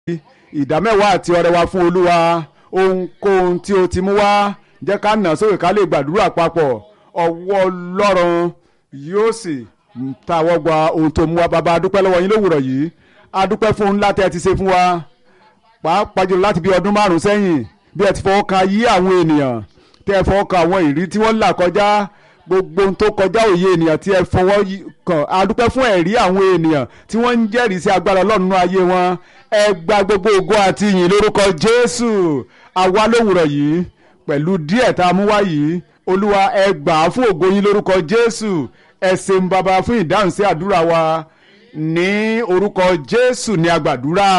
ìdámẹ́wàá àti ọrẹ wa fún olúwa ohunkóhun tí o ti mú wá jẹ́ ká nà sókè ká lè gbàdúrà papọ̀ ọwọ́ ọlọ́run yóò sì tàwọ́ gba ohun tó mú wa bàbá adúpẹ́ lọ́wọ́ yín lówùrọ̀ yìí adúpẹ́ fún ńlá tẹ́ ẹ ti ṣe fún wa pàápàá jùlọ láti bí ọdún márùn-ún sẹ́yìn bí ẹ ti fọwọ́ kan ayé àwọn ènìyàn tẹ́ ẹ fọwọ́ kan àwọn ìrí tí wọ́n là kọjá gbogbo ohun tó kọjá òye ènìyàn tí ẹ fọwọ́ kàn adúpẹ́ fún ẹ̀rí àwọn ènìyàn tí wọ́n ń jẹ́rìí sí agbára ọlọ́run nínú ayé wọn ẹ gba gbogbo ògo àti ìyìn lórúkọ jésù àwa lówùrọ̀ yìí pẹ̀lú díẹ̀ tá a mú wá yìí olúwa ẹ gbà á fún ògo yín lórúkọ jésù ẹ ṣeun bàbá fún ìdáhùn sí àdúrà wa ní orúkọ jésù ní agbàdúrà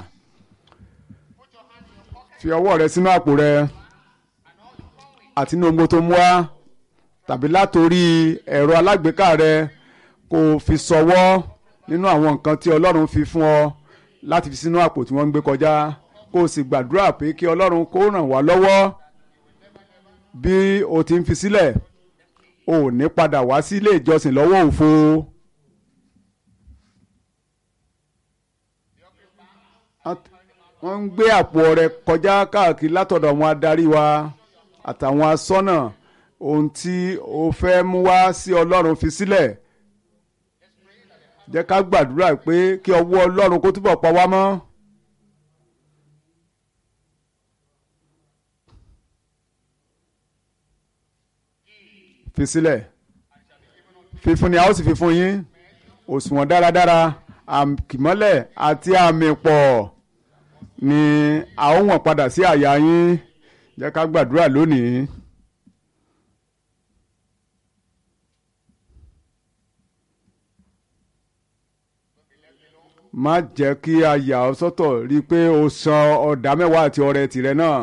fi ọwọ́ rẹ sínú àpò rẹ àti inú ogbó tó mú wá tàbí látòrí ẹ̀rọ alágbèéká rẹ kó o fi ṣọwọ́ nínú àwọn nǹkan tí ọlọ́run fi fún ọ láti fi sínú àpò tí wọ́n ń gbé kọjá kó o sì gbàdúrà pé kí ọlọ́run kó ràn wá lọ́wọ́ bí o ti ń fi sílẹ̀ o ò ní padà wá sí ilé ìjọsìn lọ́wọ́ òfo. wọ́n ń gbé àpò ọrẹ kọjá káàkiri látọ̀dọ̀ àwọn adarí wa àtàwọn asọ́nà ohun tí o fẹ́ mú wá sí ọlọ́run fi sílẹ̀ jẹ́ ká gbàdúrà pé kí ọwọ́ ọlọ́run kó túbọ̀ pa wá mọ́. fi sílẹ̀ fífún ni a ó sì fi fún yín òṣùwọ̀n dáradára àkìmọ́lẹ̀ àti àmì pọ̀ ni a ó wọ̀n padà sí àyà yín jẹ́ ká gbàdúrà lónìí. má jẹ́ kí a yà ọ́ sọ́tọ̀ rí i pé o san ọ̀dà mẹ́wàá àti ọrẹ tìrẹ náà.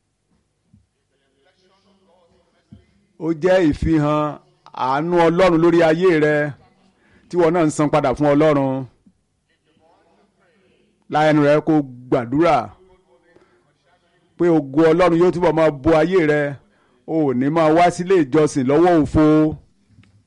ó jẹ́ ìfihàn àánú ọlọ́run lórí ayé rẹ tí wọn náà ń san padà fún ọlọ́run. láyẹnu rẹ kó gbàdúrà pé ògo ọlọ́run yóò túbọ̀ máa bo ayé rẹ o ò ní máa wá sílé ìjọsìn lọ́wọ́ òfo.